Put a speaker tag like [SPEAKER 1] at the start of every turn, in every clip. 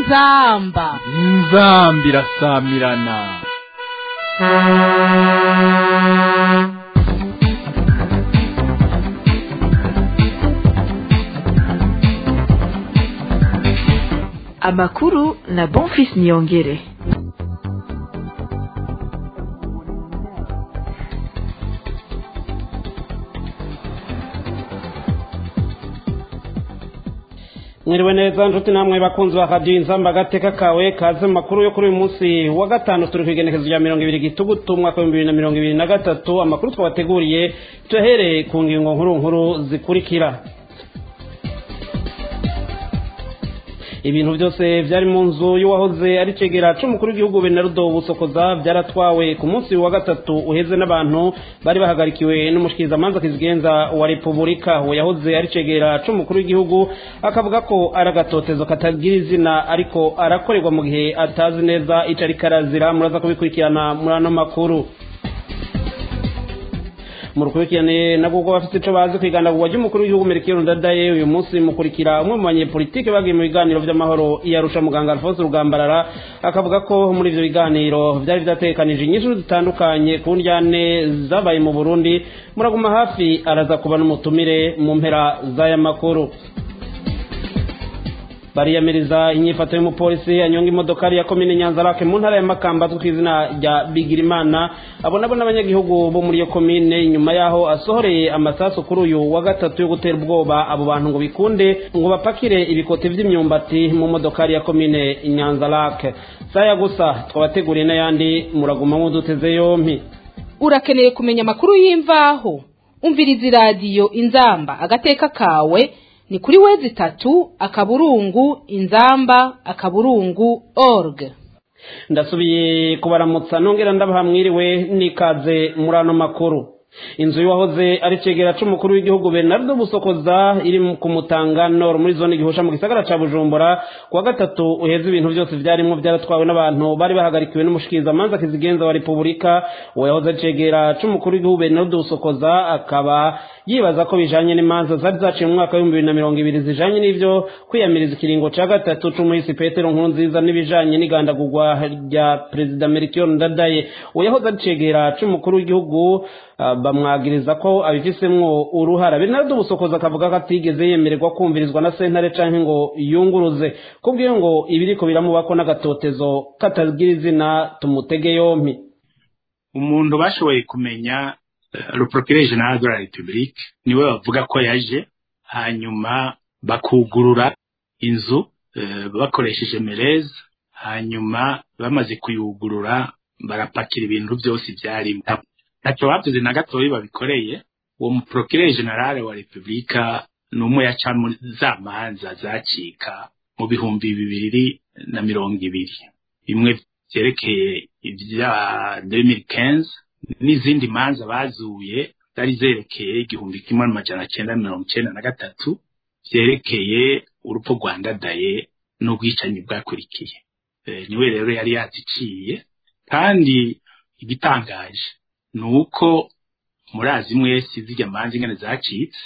[SPEAKER 1] inzamba
[SPEAKER 2] inzamba irasamirana
[SPEAKER 3] amakuru na bonfis niyongere
[SPEAKER 4] mwiriwe neza nshuti namwe bakunzi ba radiyo inzamba agateka kawe kaze mu makuru yo kuri uyu munsi wa gatanu turi ku igenekezo rya mirongo ibiri gitugutu umwaka w'ibihumbi bibiri na mirongo ibiri na gatatu amakuru twabateguriye tuyahereye ku ngingo nkuru nkuru zikurikira ibintu byose byari mu nzu y'uwahoze ari cegera c'umukuru w'igihugu benarudo busokoza byaratwawe ku munsi wa gatatu uheze n'abantu bari bahagarikiwe n'umushikirizamanza kizigenza wa repubulika uwo yahoze ari cegera c'umukuru w'igihugu akavuga ko ari agatotezo katagira izina ariko arakorerwa mu gihe atazi neza ico ariko arazira muraza kubikurikirana muri ano makuru mu rukurikirane nabwo ubwo bafite ico bazi kwigandagurwa ry'umukuru w'igihugu Melchior Ndadaye uyu munsi mukurikira umwe mu banyepolitike bagiye mu biganiro vy'amahoro iyarusha muganga Alphonse Rugambarara akavuga ko muri ivyo biganiro vyari vyatekanije inyishu zitandukanye ku njyane zabaye mu Burundi muraguma hafi araza kuba n'umutumire mu mpera z'aya makuru bariyamiriza inyifato y'umupolisi anyonga imodokari ya komine nyanzarake mu ntara ya makamba azwi ku izina rya bigirimana abo nabo n'abanyagihugu bo muri iyo komine nyuma yaho asohoreye amasasu kuri uyu wa gatatu yo gutera ubwoba abo bantu ngo bikunde ngo bapakire ibikoti vy'imyumbati mu modokari ya komine nyanzarake saya gusa twabateguriye n'ayandi muraguma muduteze yompi
[SPEAKER 1] urakeneye kumenya amakuru y'imvaho umviriza iradiyo inzamba agateka kawe ni kuri wezi tatu akaburungu inzamba akaburungu org
[SPEAKER 4] ndasubiye kubaramutsa nongera ndabaha mwiriwe nikaze muri ano makuru inzu y'uwahoze ari cegera c'umukuru w'igihugu Bernardo Busokoza iri ku Mutanga Nord muri zone gihosha mu gisagara ca Bujumbura kuwa gatatu uheze ibintu byose vyarimwo vyaratwawe n'abantu bari bahagarikiwe n'umushikiriza manza kizigenza wa Republika uwo yahoze ari cegera c'umukuru w'igihugu Bernardo Busokoza akaba yibaza ko bijanye n'imanza zari zaciye mu mwaka w'ibihumbi bibiri na mirongo ibiri zijanye n'ivyo kwiyamiriza ikiringo ca gatatu c'umuhisi Petero Nkurunziza n'ibijanye n'igandagurwa rya Perezida Melchior Ndadaye uwo yahoze ari cegera c'umukuru w'igihugu bamwagiriza ko abifisemwo uruhara Bernardo Busokoza akavuga ko atigeze yemererwa kumvirizwa na sentare canke ngo yunguruze kubwiyo ngo ibiriko biramubako n'agatotezo katagira izina tumutege yompi
[SPEAKER 5] umuntu bashoboye kumenya le procureur général de la république niwe bavuga ko yaje hanyuma bakugurura inzu bakoresheje mereze hanyuma bamaze kuyugurura barapakira ibintu byose byarimo ntacyo bavuze na gatoya babikoreye uwo muprocureur general wa repubulika ni umwe yaca muri za manza zacika mu bihumbi bibiri na mirongo ibiri bimwe vyerekeye ibya 2015 n'izindi manza bazuye zari zerekeye igihumbi kimwe n'amajana cyenda mirongo icyenda na gatatu vyerekeye urupfu rwa ndadaye n'ubwicanyi bwakurikiye niwe rero yari yaziciye kandi igitangaje ni uko murazi mwese zirya manza ingene zacitse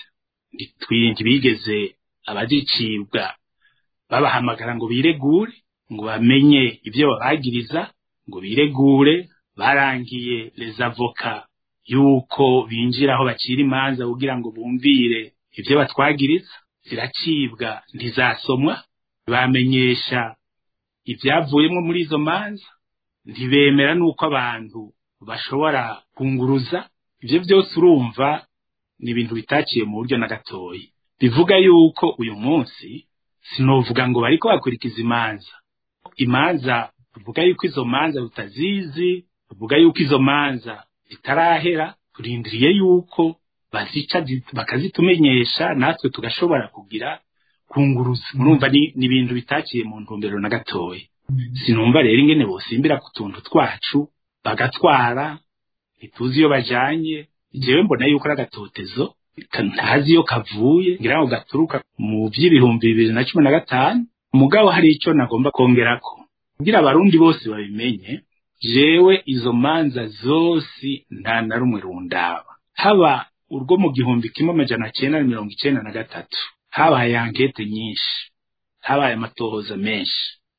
[SPEAKER 5] ntibigeze abazicibwa babahamagara ngo biregure ngo bamenye ibyo babagiriza ngo biregure barangiye les avoka yuko binjira aho bacira imanza kugira ngo bumvire ibyo batwagiriza ziracibwa ntizasomwa bamenyesha ibyavuyemo muri izo manza ntibemera n'uko abantu bashobora kunguruza ibyo byose urumva ni ibintu bitaciye mu buryo na gatoya bivuga yuko uyu munsi sinovuga ngo bariko bakurikiza imanza imanza tuvuga yuko izo manza tutazizi tuvuga yuko izo manza zitarahera turindiriye yuko bazica bakazitumenyesha natwe tugashobora kugira kunguruza murumva ni ibintu bitakiye mu ntumbero na gatoya sinumva rero ingene bosimbira ku tuntu twacu bagatwara ntituzi iyo bajanye jewe mbona yuko ari agatotezo ntazi iyo kavuye ngira ngo gaturuka mu by'ibihumbi bibiri na cumi na gatanu umugabo hari icyo nagomba kongerako kugira abarundi bose babimenye jewe izo manza zose nta na rumwe rundaba haba urwo mu gihumbi kimwe amajana cyenda na mirongo icyenda na gatatu habaye ankete nyinshi habaye amatohoza menshi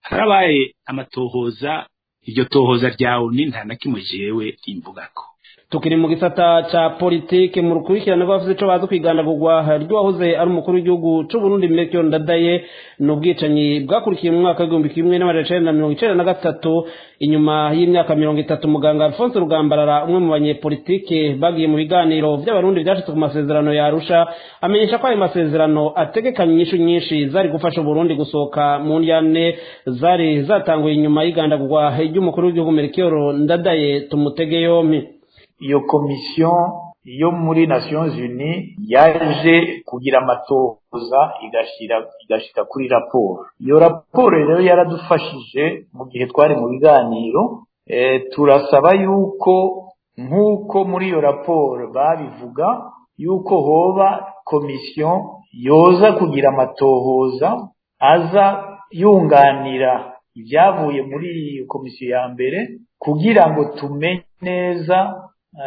[SPEAKER 5] harabaye amatohoza iryo tohoza ryawe ni nta na kimwe jewe rimbugako
[SPEAKER 4] tukiri mu gisata ca politike mu rukurikirane rw'abavuze ico bazi kwigandagurwa ry'uwahoze ari umukuru w'igihugu c'uburundi melchior ndadaye ni ubwicanyi bwakurikiye mu mwaka w'igihumbi kimwe n'amajana icenda na mirongo icenda na gatatu inyuma y'imyaka mirongo itatu muganga alphonse rugambarara umwe mu banyepolitike bagiye mu biganiro vy'abarundi vyashitse ku masezerano ya arusha amenyesha ko ayo masezerano ategekanya inyishu nyinshi zari gufasha uburundi gusohoka mu ndyane zari zatanguye inyuma y'igandagurwa ry'umukuru w'igihugu melchior ndadaye tumutege yompi
[SPEAKER 6] iyo komisiyo yo muri nations unies yaje kugira amatohoza igashira igashika kuri raporo iyo raporo rero yaradufashije mu gihe twari mu biganiro e, turasaba yuko nk'uko muri iyo raporo babivuga yuko hoba komisiyo yoza kugira amatohoza aza yunganira ibyavuye muri iyo komisiyo ya mbere kugira ngo tumenye neza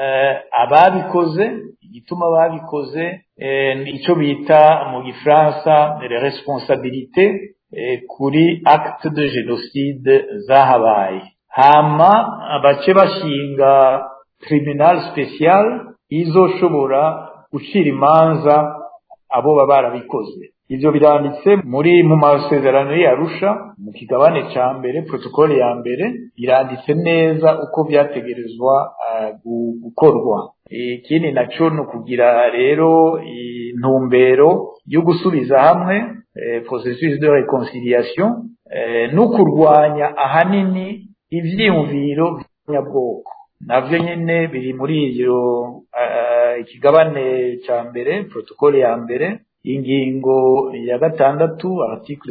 [SPEAKER 6] ababikoze igituma babikoze icyo bita mu gifaransa responsabilité kuri acte de génocide zahabaye hama bace bashinga tribunal special izoshobora gucira imanza abo baba barabikoze ivyo biranditse muri mu masezerano y'Arusha mu kigabane ca mbere protokole ya mbere biranditse neza uko vyategerezwa uh, gukorwa ikindi naco ni ukugira rero intumbero yo gusubiza hamwe eh, processus de réconciliation eh, no kurwanya ahanini ivyiyumviro vy'abwoko navyo nyene biri muri iyo uh, ikigabane ca mbere protokole ya mbere ingingo ya gatandatu article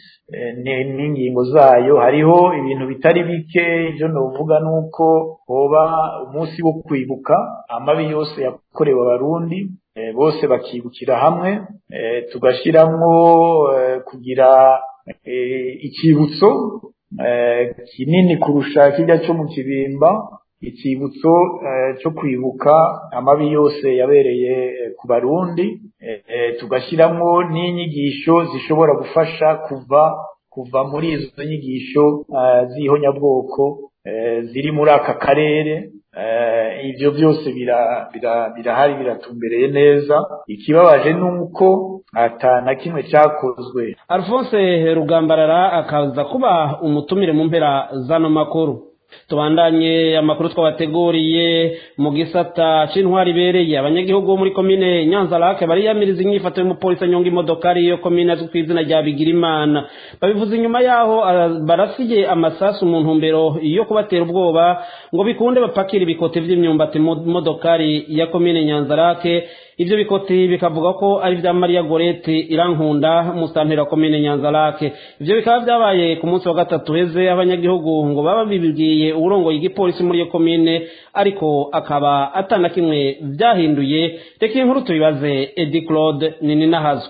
[SPEAKER 6] 6 n'ingingo zayo hariho ibintu bitari bike ibyo novuga nuko hoba umunsi wo kwibuka amabi yose yakorewe abarundi bose bakibukira hamwe tugashiramwo kugira ikibutso kinini kurusha kijya cyo mu kibimba ikibutso cyo kwibuka amabi yose yabereye ku barundi tugashyiramo n'inyigisho zishobora gufasha kuva kuva muri izo nyigisho z'ihonyabwoko ziri muri aka karere ibyo byose birahari biratumbereye neza ikibabaje ni uko ata na kimwe cyakozwe
[SPEAKER 4] alphonse rugambarara akaza kuba umutumire mu mpera z'ano makuru tubandanye amakuru twabateguriye mu gisata c'intwari ibereye abanyagihugu bo muri komine nyanza lake bariyamiriza inyifato y'umupolisi anyonga imodokari iyo komine azwi ku izina rya bigirimana babivuze inyuma yaho barasiye amasasu mu ntumbero yo kubatera ubwoba ngo bikunde bapakira ibikoti vy'imyumbati mu modokari ya komine nyanza lake ivyo bikoti bikavuga ko ari vya Maria Gorete irankunda musantera wa komine Nyanza lake ivyo bikaba vyabaye ku munsi wa gatatu heze abanyagihugu ngo baba bibibwiye uburongoye igipolisi muri iyo komine ariko akaba atana kimwe vyahinduye reka inkuru tubibaze Edi Claude nini nahazwe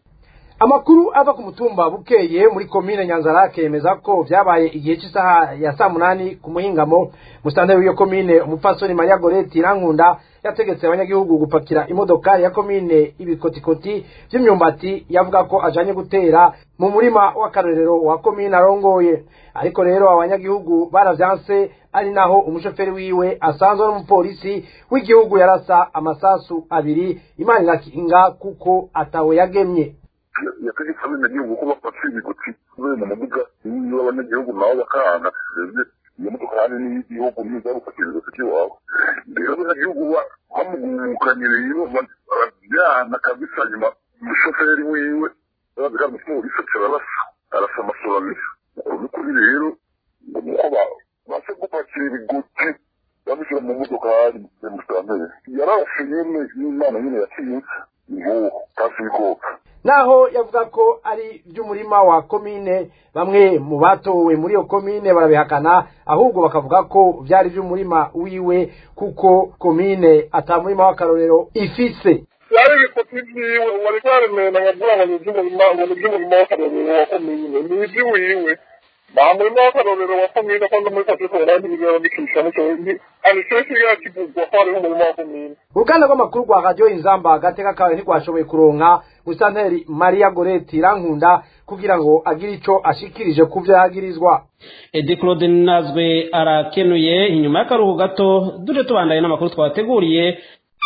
[SPEAKER 7] amakuru ava ku mutumba bukeye muri komine nyanzarake yemeza ko vyabaye igihe cy'isaha ya saa munani ku muhingamo musitanteri w'iyo komine umupfasoni maria goreti irankunda yategetse abanyagihugu gupakira imodokari ya komine ibikotikoti vy'imyumbati yavuga ko ajanye gutera mu murima w'akarorero wa komine arongoye ariko rero abanyagihugu baravyanse ari naho umushoferi wiwe asanzwe n'umupolisi w'igihugu yarasa amasasu abiri imana irakinga kuko atawe yagemye
[SPEAKER 8] yategetse abenegihugu ko bafashe ibiguti kubera mu muduga niba abanyagihugu nabo bakahana twebwe iyo modoka hari n'igihugu niza gupakira ibiguti iwabo rero abanyagihugu bamugukanye rero barabyana kabisa nyuma umushoferi wiwe babika umupolisi ararasa arasa amasobaniro n'ukuri rero ngo nuko base gupakira ibiguti babishyira mu modoka hari musitanteri yararashe nyine n'imana nyine yatinyutse nguwo kasi ibikoka
[SPEAKER 7] naho yavuga ko ari by'umurima wa komine bamwe mu batowe muri iyo komine barabihakana ahubwo bakavuga ko byari by'umurima wiwe kuko komine atamurima w'akarorero ifise
[SPEAKER 8] yari ibikoti vyiwe wari waremena nkavuga ngo ni ivy'umurima ngo ni ivy'umurima w'akarorero wa komine ni ivy'iwiwe nta murima w'akarorero wa komine kandi muri katifu barandi bigera bikisha muco anisesi yakivugwa ko hariho umurima wa komine
[SPEAKER 7] uruganda rw'amakuru rwa radiyo inzamba agateka kawe ntirwashoboye kuronka musanteri maria goreti irankunda kugira ngo agire ico ashikirije ku vyo yagirizwa
[SPEAKER 4] edi claude nazwe arakenuye inyuma y'akaruhu gato duje tubandaye n'amakuru twabateguriye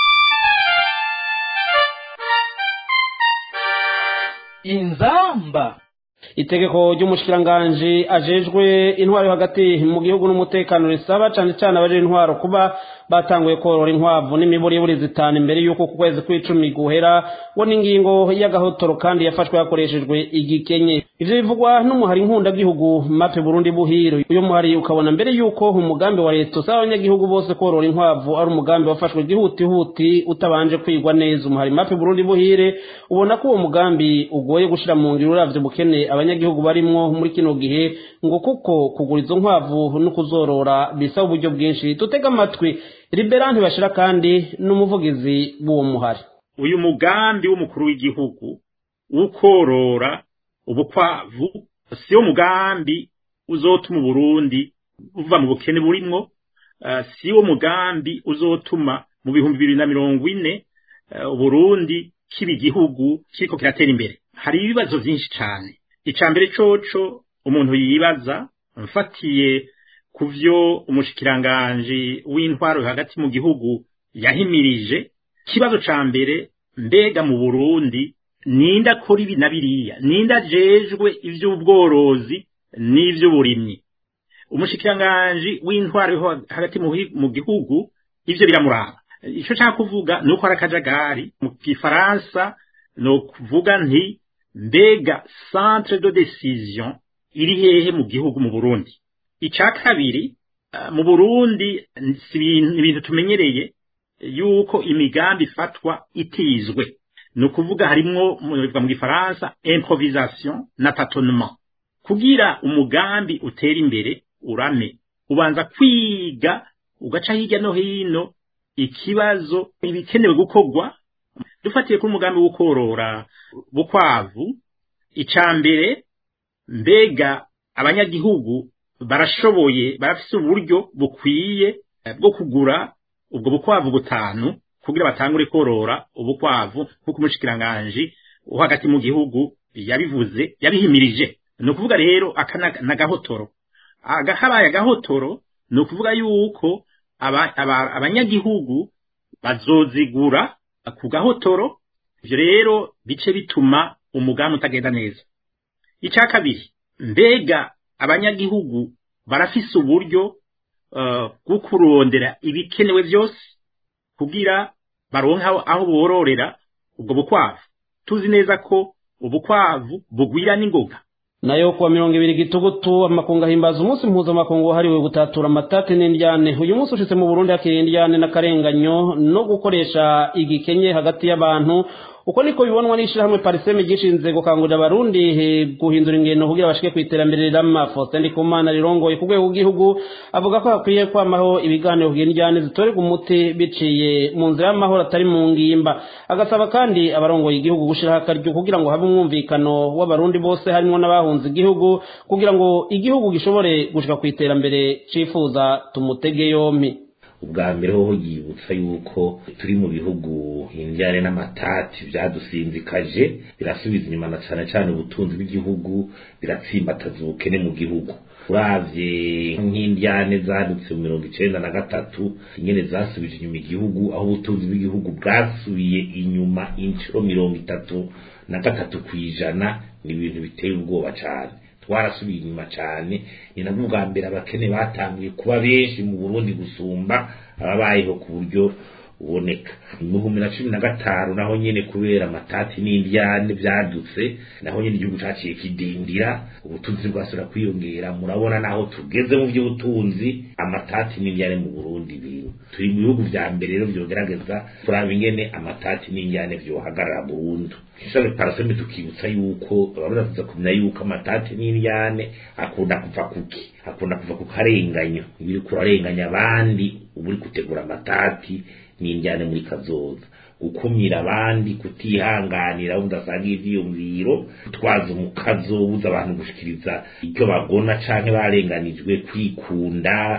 [SPEAKER 2] inzamba
[SPEAKER 4] itegeko ry'umushikiranganji ajejwe intwaro yo hagati mu gihugu n'umutekano risaba cane cane abaje intwaro kuba batanguye korora inkwavu n'imiburiburi zitanu imbere y'uko ku kwezi kw'icumi guhera ngo n'ingingo y'agahotoro kandi yafashwe hakoreshejwe igikenye ivyo bivugwa n'umuhari nkunda-gihugu mape burundi buhiro uyo muhari ukabona mbere y'uko umugambi wa leta usaba abanyagihugu bose korora inkwavu ari umugambi wafashwe gihutihuti utabanje kwigwa neza umuhari mape burundi buhire ubona ko uwo mugambi ugoye gushira mu ngiro uravye bukene abanyagihugu barimwo muri kino gihe ngo kuko kugura izo nkwavu no kuzorora bisaba uburyo bwinshi tutega amatwi liberanti bashira kandi n'umuvugizi w'uwo muhari
[SPEAKER 5] uyu mugambi w'umukuru w'igihugu w'ukorora ubukwavu siyo mugambi uzotuma uburundi buva mu bukene burimwo uh, siwo mugambi uzotuma mu bihumbi bibiri na mirongo ine uh, uburundi kiba igihugu kiriko kiratera imbere hari ibibazo vyinshi cane ica mbere coco umuntu yibaza mfatiye ku vyo umushikiranganji w'intwaro hagati mu gihugu yahimirije ikibazo ca mbere mbega mu burundi ninda akora ibi na biriya ninda ajejwe ivy'ubworozi n'ivy'uburimyi umushikiranganji w'intwaro hagati mu gihugu ivyo biramuraba ico nshaka kuvuga ni uko ari akajagari mu gifaransa ni ukuvuga nti mbega centre de decision iri hehe mu gihugu mu burundi ica kabiri mu burundi si ibintu tumenyereye yuko imigambi ifatwa itizwe ni ukuvuga harimwo mu gifaransa improvisation na tâtonnement kugira umugambi utera imbere urame ubanza kwiga ugaca hirya no hino ikibazo ibikenewe gukorwa dufatiye kuri umugambi wo korora bukwavu ica mbere mbega abanyagihugu barashoboye barafise uburyo bukwiye bwo kugura ubwo bukwavu butanu kugira batangure korora ubukwavu nk'uko umushikiranganji wo hagati mu gihugu yabivuze yabihimirije ni ukuvuga rero aka na gahotoro habaye agahotoro ni ukuvuga yuko abanyagihugu bazozigura ku gahotoro ivyo rero bice bituma umugambi utagenda neza icya kabiri mbega abanyagihugu barafise uburyo bwo kurondera ibikenewe byose kugira baronke aho bororera ubwo bukwavu tuzi neza ko ubukwavu bugwira n'ingoga
[SPEAKER 4] nayo kuwa mirongo ibiri gitugutu amakungu ahimbaza umunsi mpuzamakungu wahariwe gutatura amatati n'indyane uyu munsi ushitse mu burundi hakiri indyane n'akarenganyo no gukoresha igikenye hagati y'abantu uko niko bibonwa n'ishirahamwe pariseme gishinze gukangurira abarundi guhindura ingendo kugira bashike ku iterambere rirama faustin ndikumana rirongoye ku rwego rw'igihugu avuga ko hakwiye kwamaho ibiganiro kugira indyane zitorerwa umuti biciye mu nzira y'amahoro atari mu ngimba agasaba kandi abarongoye igihugu gushiraho akaryo kugira ngo habe umwumvikano w'abarundi bose harimo n'abahunze igihugu kugira ngo igihugu gishobore gushika ku iterambere cifuza tumutege yompi
[SPEAKER 9] ubwa mbere hoho yibutsa yuko turi mu bihugu indyane n'amatati byadusinzikaje birasubiza inyuma na cyane cyane ubutunzi bw'igihugu biratsimbataza ubukene mu gihugu uravye nk'indyane zadutse mu mirongo icenda na gatatu ingene zasubije inyuma igihugu aho ubutunzi bw'igihugu bwasubiye inyuma inshuro mirongo itatu na gatatu ku ijana ni ibintu biteye ubwoba cane twarasubiye inyuma cyane ni nabwo bwa mbere abakene batanguye kuba benshi mu burundi gusumba ababayeho ku buryo buboneka mu bihumbi na cumi na gatanu naho nyene kubera amatati n'indyane vyadutse naho nyene igihugu caciye kidindira ubutunzi bwasubira kwiyongera murabona naho tugeze mu vy'ubutunzi amatati n'indyane mu burundi biri turi mu bihugu vya mbere rero vyogerageza kuraba ingene amatati n'indyane vyohagarara burundu ishami paraseme tukibutsa yuko abarundi tuza kumenya yuko amatati n'indyane akunda kuva kuki akunda kuva ku karenganyo iyo uriko urarenganya abandi uba uri gutegura amatati n'indyane muri kazoza gukumira abandi kutihanganira udasanga ivyiyumviro gutwaza umukazo buza abantu gushikiriza icyo bagona canke barenganijwe kwikunda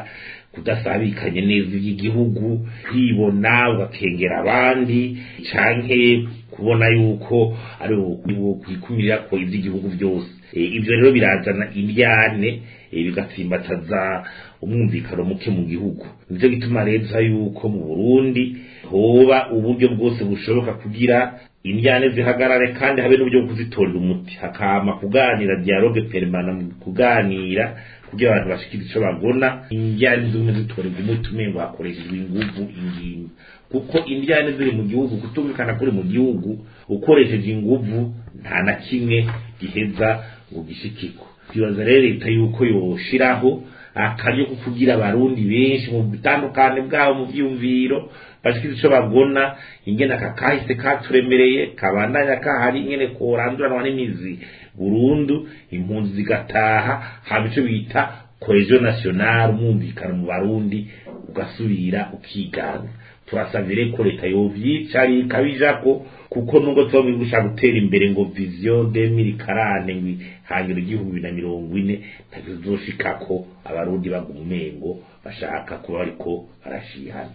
[SPEAKER 9] kudasabikanye neza iby'igihugu kwibona ugakengera abandi canke kubona yuko ari ukwikumira ko iby'igihugu byose ibyo rero birazana indyane bigatsimbataza umwumvikano muke mu gihugu nicyo gituma leta yuko mu burundi hoba uburyo bwose bushoboka kugira indyane zihagarare kandi habe n'uburyo bwo kuzitorera umuti hakama kuganira dialogue permanent mu kuganira kugira abantu bashikira ico bagona indyane zimwe zitorerwa umuti umengo hakoreshejwe inguvu ingingo kuko indyane ziri mu gihugu kutumvikana kuri mu gihugu ukoresheje inguvu nta na kimwe giheza ngo gishikirwe twibaza rero leta yuko yoshiraho akaryo ko kugira abarundi benshi mu bitandukane bwabo mu vyumviro bashikira ico bagona ingene aka kahise katuremereye kabandanya kahari ingene koranduranwa n'imizi burundu impunzi zigataha haba ico bita cohesion nationale umwumvikano mu barundi ugasubira ukigana turasabye rero ko leta yovyicara ikabijako kuko nubwo tuba gushaka gutera imbere ngo vision 2040 ngo hanyura igihumbi bibiri na mirongo ine ntacyo tuzoshikako abarundi baguma umengo bashaka kuba bariko barashihana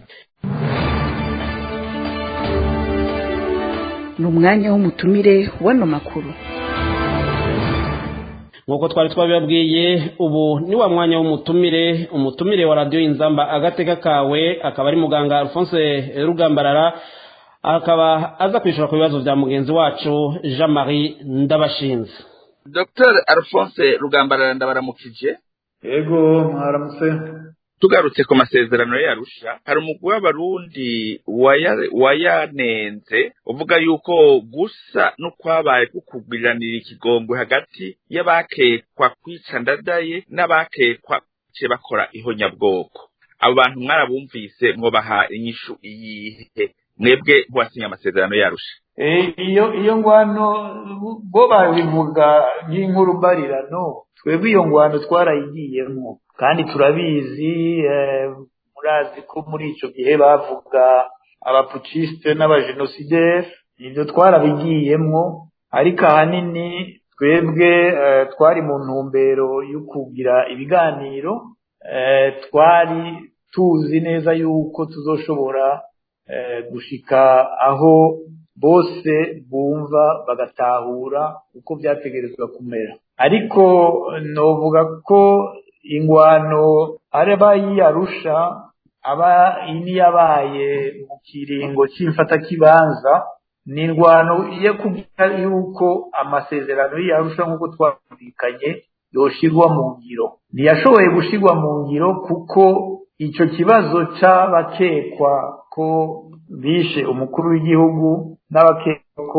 [SPEAKER 3] ni umwanya w'umutumire w'ano makuru
[SPEAKER 4] nk'uko twari twabibabwiye ubu ni wa mwanya w'umutumire umutumire wa radiyo inzamba agateka kawe akaba ari muganga alphonse rugambarara akaba aza kwishyura ku bibazo bya mugenzi wacu jean marie ndabashinze
[SPEAKER 10] dr alphonse rugambarara ndabaramukije
[SPEAKER 6] yego mwaramutse
[SPEAKER 10] tugarutse ku masezerano yarusha hari umugwi w'abarundi wayanenze uvuga yuko gusa n'ukwabaye kukugwiranira ikigongwe hagati y'abakekwa kwica ndadaye n'abakekwa ce bakora ihonyabwoko abo bantu mwarabumvise mwobaha inyishu iyihe mwebwe ntiwasinye amasezerano yarusha
[SPEAKER 6] iyo iyo ngwano bo babivuga nk'inkuru mbarirano twebwe iyo ngwano twarayigiyemo kandi turabizi murazi ko muri icyo gihe bavuga abapucisite n'abajenosideri ibyo twarabigiyemo ariko ahanini twebwe twari mu ntumbero yo kugira ibiganiro twari tuzi neza yuko tuzoshobora gushika aho bose bumva bagatahura uko byategerezwa kumera ariko novuga ko ingwano araba yiyarusha aba ini yabaye mu kiringo cy'imfatakibanza ni ingwano yo kugira yuko amasezerano yiyarusha nk'uko twumvikanye yoshirwa mu ngiro ntiyashoboye gushirwa mu ngiro kuko icyo kibazo c'abakekwa ko bishe umukuru w'igihugu n'abakekwa ko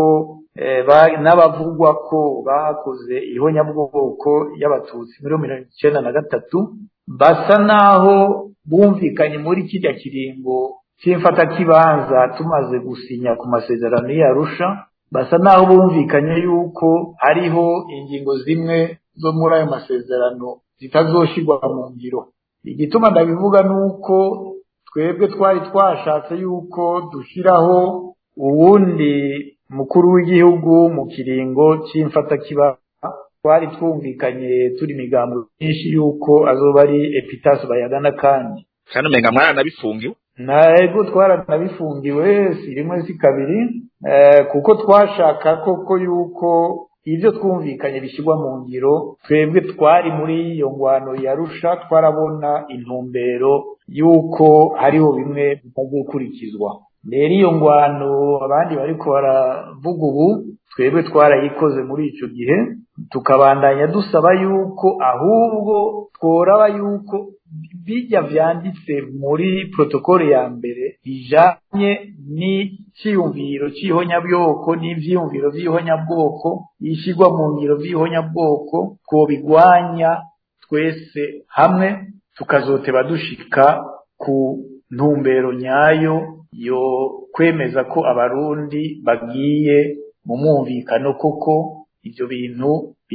[SPEAKER 6] n'abavugwa ko bakoze ihonyabwoko y'abatutsi muri mirongo icyenda na gatatu basa naho bumvikanye muri kirya kiringo cy'imfatakibanza tumaze gusinya ku masezerano y'arusha basa naho bumvikanye yuko hariho ingingo zimwe zo muri ayo masezerano zitazoshirwa mu ngiro igituma ndabivuga ni uko twebwe twari twashatse yuko dushyiraho uwundi mukuru w'igihugu mu kiringo cy'imfatakiba twari twumvikanye turi imigambo myinshi yuko azoba ari epitasi bayagana kandi
[SPEAKER 10] kandi umenga mwaranabifungiwe
[SPEAKER 6] ntego twaranabifungiwe si rimwe si kabiri kuko twashaka koko yuko ibyo twumvikanye bishyirwa mu ngiro twebwe twari muri iyo ngwano yarusha twarabona intumbero y'uko hariho bimwe bitazokurikizwa rero iyo ngwano abandi bariko baravuga ubu twebwe twarayikoze muri ico gihe tukabandanya dusaba yuko ahubwo tworaba yuko bijya vyanditse muri protokole ya mbere bijanye n'iciyumviro c'ihonyabwoko n'ivyiyumviro vy'ihonyabwoko yishirwa mu ngiro vy'ihonyabwoko twobigwanya twese hamwe tukazoteba dushika ku ntumbero nyayo yo kwemeza ko abarundi bagiye mu mwumvikano koko ivyo bintu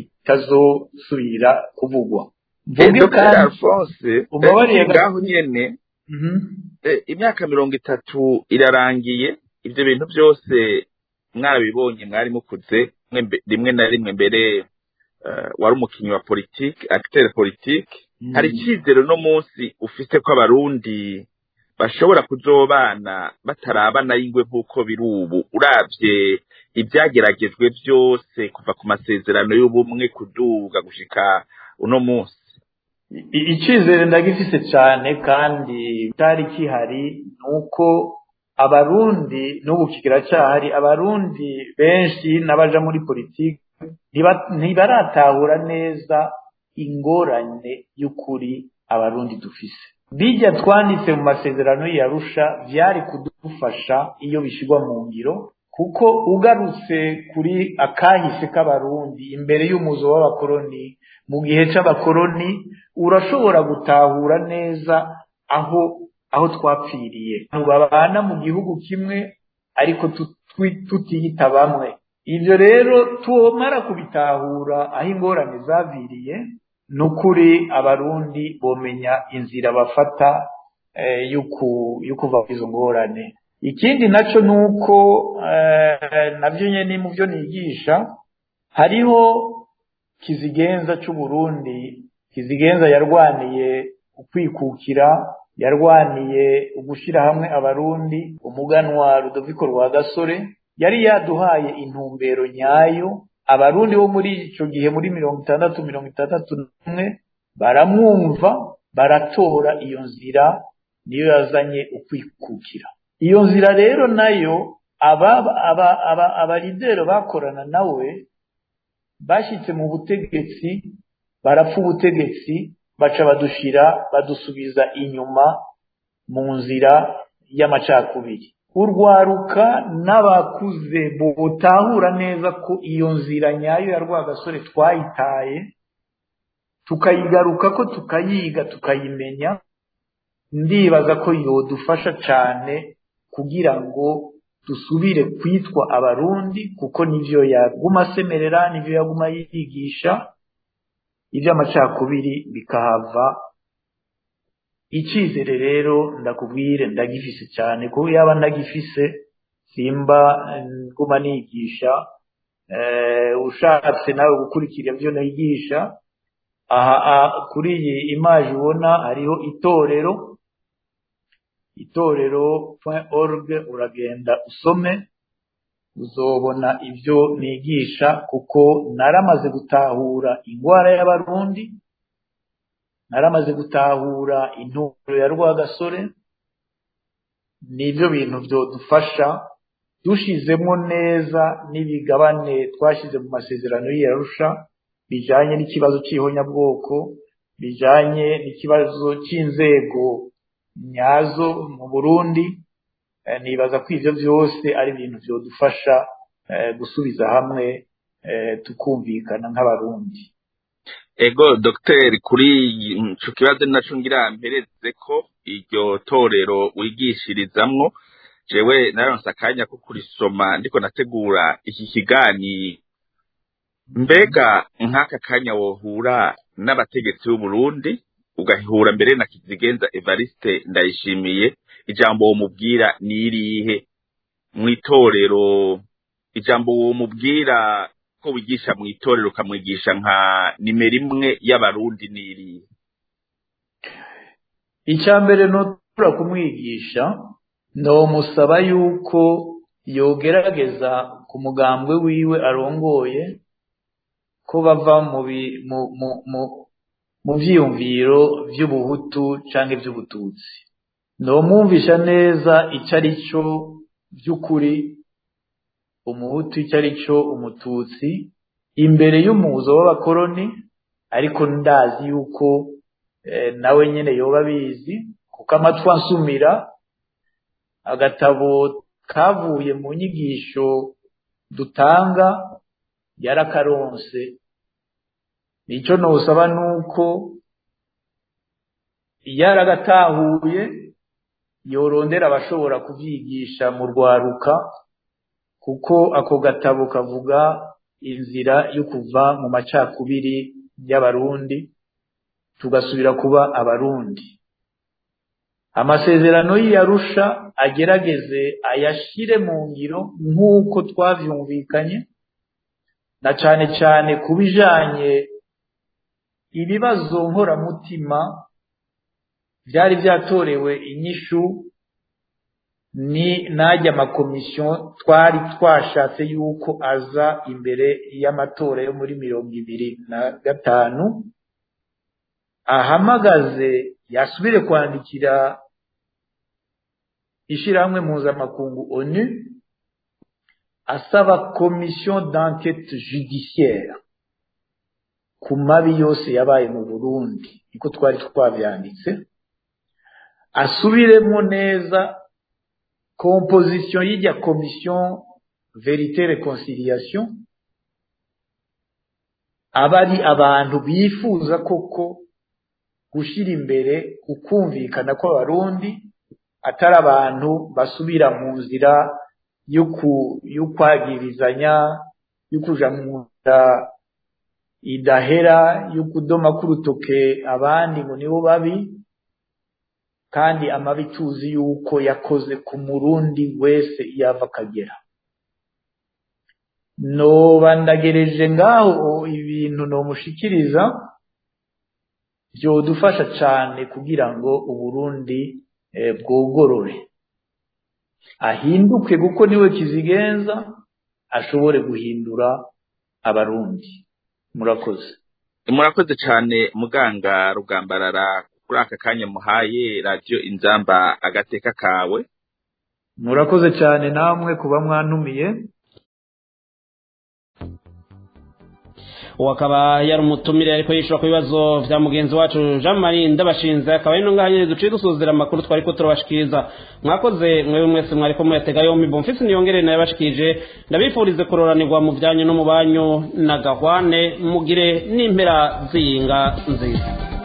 [SPEAKER 6] bitazosubira kuvugwa
[SPEAKER 10] Dr. Alphonse ngaho nyene imyaka mirongo itatu irarangiye ivyo bintu byose mwarabibonye mwari mukuze rimwe na rimwe mbere wari umukinyi wa politike acteur politique hari icyizere uno munsi ufite ko abarundi bashobora kuzobana batarabana y'ingwe nk'uko biri ubu urabye ibyageragejwe byose kuva ku masezerano y'ubumwe kuduga gushika uno munsi
[SPEAKER 6] I- icyizere ndagifise cyane kandi cyari kihari ni uko abarundi n'ubu kiracyahari abarundi benshi n'abaja muri politiki ntiba- ntibaratahura neza ingorane y'ukuri abarundi dufise bijya twanditse mu masezerano yarusha byari kudufasha iyo bishyirwa mu ngiro kuko ugarutse kuri akahise k'abarundi imbere y'umuzo w'abakoroni mu gihe c'abakoroni urashobora gutahura neza aho aho twapfiriye abantu babana mu gihugu kimwe ariko tutwi- tutiyita bamwe ibyo rero tumara kubitahura aho ingorane zaviriye ni ukuri abarundi bomenya inzira bafata eh, y'uku- yo kuva kuri izo ngorane ikindi naco ni uko eh, navyo nyene mu byo nigisha hariho kizigenza c'uburundi kizigenza yarwaniye ukwikukira yarwaniye ugushira hamwe abarundi umuganwa rudoviko rwa gasore yari yaduhaye intumbero nyayo abarundi bo muri ico gihe muri mirongo itandatu mirongo itandatu n'umwe baramwumva baratora iyo nzira niyo yazanye ukwikukira iyo nzira rero nayo aba aba aba abaridero bakorana nawe bashyitse mu butegetsi barapfa ubutegetsi baca badushira badusubiza inyuma mu nzira y'amacakubiri urwaruka n'abakuze butahura neza ko iyo nzira nyayo ya rwagasore twayitaye tukayigaruka ko tukayiga tukayimenya ndibaza ko yodufasha cyane kugira ngo dusubire kwitwa abarundi kuko nivyo yaguma asemerera nivyo yaguma yigisha iby'amacakubiri bikahava icyizere rero ndakubwire ndagifise cyane kuko yaba ndagifise simba eh, nguma nigisha eh, ushatse nawe gukurikira ibyo nigisha aha aha, kuri iyi imaje ubona hariho itorero itorero org uragenda usome uzobona ibyo nigisha kuko naramaze gutahura ingwara y'abarundi naramaze gutahura intumbero ya rwagasore nibyo bintu byodufasha dushizemo neza n'ibigabane twashyize mu masezerano y'iyarusha bijanye n'ikibazo cy'ihonyabwoko bijanye n'ikibazo cy'inzego nyazo mu burundi Eh, nibaza ko ivyo vyose ari ibintu vyodufasha eh, gusubiza hamwe eh, tukumvikana nk'abarundi
[SPEAKER 10] ego dogiteri kuri ico kibazo ni naco ngira mpereze ko iryo torero wigishirizamwo jewe naronse akanya ko kurisoma ndiko nategura iki kiganiro mbega nk'aka kanya wohura n'abategetsi b'uburundi ugahura mbere na kizigenza evariste ndayishimiye ijambo womubwira ni irihe mw'itorero ijambo womubwira ko wigisha mw'itorero ukamwigisha nka nimero imwe y'abarundi ni irihe
[SPEAKER 6] icya mbere notura kumwigisha nomusaba yuko yogerageza ku mugambwe wiwe arongoye ko bava mu bi- mu- mu- mu- mu vyiyumviro vy'ubuhutu canke vy'ubututsi nomwumvisha neza ico ari cyo vy'ukuri umuhutu icyo ari cyo umututsi imbere y'umuzo w'abakoroni ariko ndazi yuko eh, nawe nyene yoba abizi kuko amatwi ansumira agatabo kavuye mu nyigisho dutanga yarakaronse icyo nosaba nuko yaragatahuye yorondera abashobora kuvyigisha mu rwaruka kuko ako gatabo kavuga inzira yo kuva mu macakubiri y'abarundi tugasubira kuba abarundi amasezerano y'iyarusha agerageze ayashire mu ngiro nk'uko twavyumvikanye na cane cane ku bijanye ibibazo nkoramutima byari byatorewe inyishu ni najya amakomisiyo twari twashatse yuko aza imbere y'amatora yo muri mirongo ibiri na gatanu ahamagaze yasubire kwandikira ishyirahamwe mpuzamakungu onu asaba komisiyo d'enquête judiciaire ku mabi yose yabaye mu burundi niko twari twabyanditse asubiremo neza composition y'ijya commission verite reconciliation aba ari abantu bifuza koko gushyira imbere ukumvikana kw'abarundi atari abantu basubira mu nzira y'ukwagirizanya y'ukuja mu nzira idahera y'ukudoma k'urutoke abandi ngo nibo babi kandi amabi tuzi yuko yakoze ku murundi wese yava akagera noba ndagereje ngaho ibintu nomushikiriza byodufasha cyane kugira ngo uburundi bwogorore ahinduke kuko niwe kizigenza ashobore guhindura abarundi murakoze
[SPEAKER 10] murakoze cyane muganga rugambarara kuri aka kanya muhaye radiyo inzamba agateka kawe
[SPEAKER 6] murakoze cyane namwe kuba mwantumiye
[SPEAKER 4] uwo akaba yari umutumire ariko yishyura ku bibazo bya mugenzi wacu jean marie ndabashinze akaba ari n'ungahanyine duciye dusuzira amakuru twari ko turabashikiriza mwakoze mwewe mwese mwari ko muyatega yombi bomfisi niyongere nayabashikije ndabifurize kuroranirwa mu byanyu no mu banyu na gahwane mugire n'impera z'iyinga nziza